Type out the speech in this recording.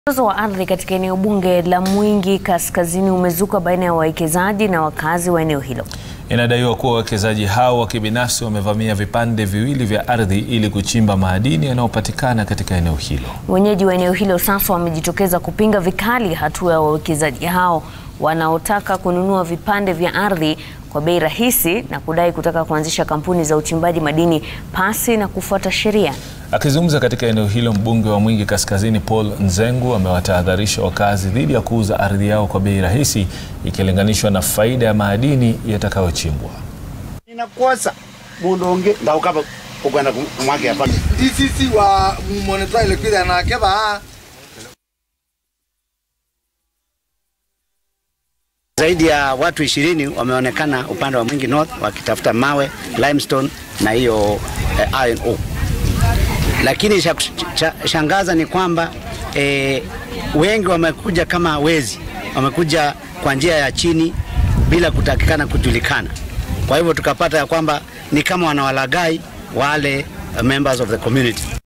Mzozo wa ardhi katika eneo bunge la Mwingi Kaskazini umezuka baina ya wawekezaji na wakazi wa eneo hilo. Inadaiwa kuwa wawekezaji hao wa kibinafsi wamevamia vipande viwili vya ardhi ili kuchimba madini yanayopatikana katika eneo hilo. Wenyeji wa eneo hilo sasa wamejitokeza kupinga vikali hatua ya wawekezaji hao wanaotaka kununua vipande vya ardhi kwa bei rahisi na kudai kutaka kuanzisha kampuni za uchimbaji madini pasi na kufuata sheria. Akizungumza katika eneo hilo, mbunge wa Mwingi Kaskazini Paul Nzengu amewatahadharisha wakazi dhidi ya kuuza ardhi yao kwa bei rahisi ikilinganishwa na faida ya madini yatakayochimbwa. inakosa mundu ungi ndaukaba ukwenda kumwake hapa isisi wa monitor ilikuwa na keba zaidi ya watu ishirini wameonekana upande wa Mwingi North wakitafuta mawe limestone na hiyo eh, iron ore. Lakini cha cha- shangaza ni kwamba eh, wengi wamekuja kama wezi, wamekuja kwa njia ya chini bila kutakikana kujulikana. Kwa hivyo tukapata ya kwamba ni kama wanawalagai wale eh, members of the community.